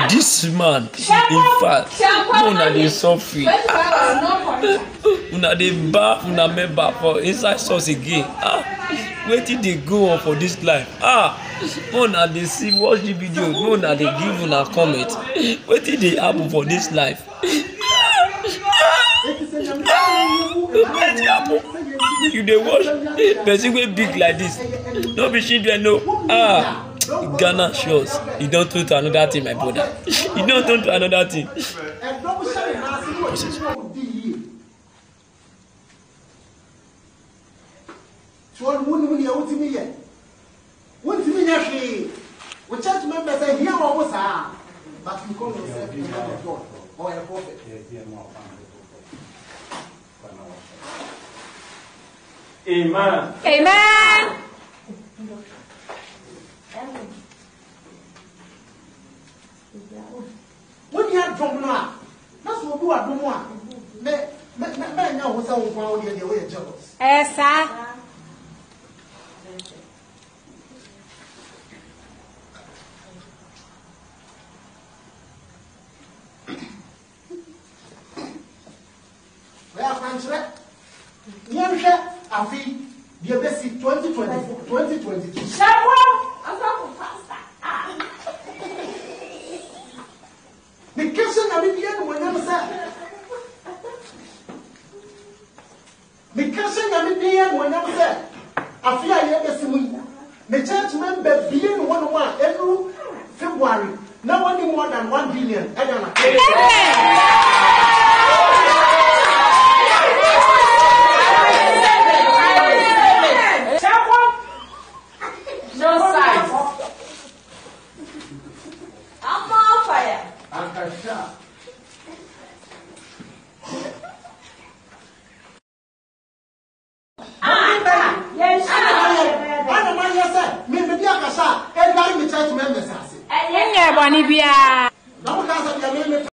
this man in fact una dey suffer una dey baff una member for inside source again ah wetin dey go on for dis life ah una dey see watch the video una dey give una comment wetin dey happen for dis life wetin happen you dey watch person wey big like this no be children o ah ghana shows e don turn to another thing my brother e don turn to another thing. ẹ̀dọ́m hyɛ ne nan ase ne ɔde ne ɔmo di yie tí wọn mu nimu ni ẹwọ ti mi yẹ wọn ti mi yẹ hwee wò church members ẹ hiẹ wọn mo saa but you call yourself a man of God or a prophet. Amen. Amen. wọn ni adum no a na sọ obi wa dum a mẹ mẹ mẹ mẹ nya wọn sẹ wọn kwan wọn deɛ deɛ wɔyɛ jealous. Ẹ saa. wɔyɛ akwankyerɛ yɛnhwɛ afi deɛ bɛsi twenty twenty four twenty twenty two. mekɛhyɛ nyame bia ne wɔnyam sɛ mekɛhyɛ nyame bia ne wɔnyam sɛ afe a yɛbɛsi mu yi me church member bie ne wɔnom a ɛnuru february na wɔne more than one billion ɛda na No size. I'm on fire. ankahwɛ a Yes, ana mayɛ sɛ memedi akasa a ɛdware me church members ase Nyɛ bɔne biara. na woka sɛ deɛ meme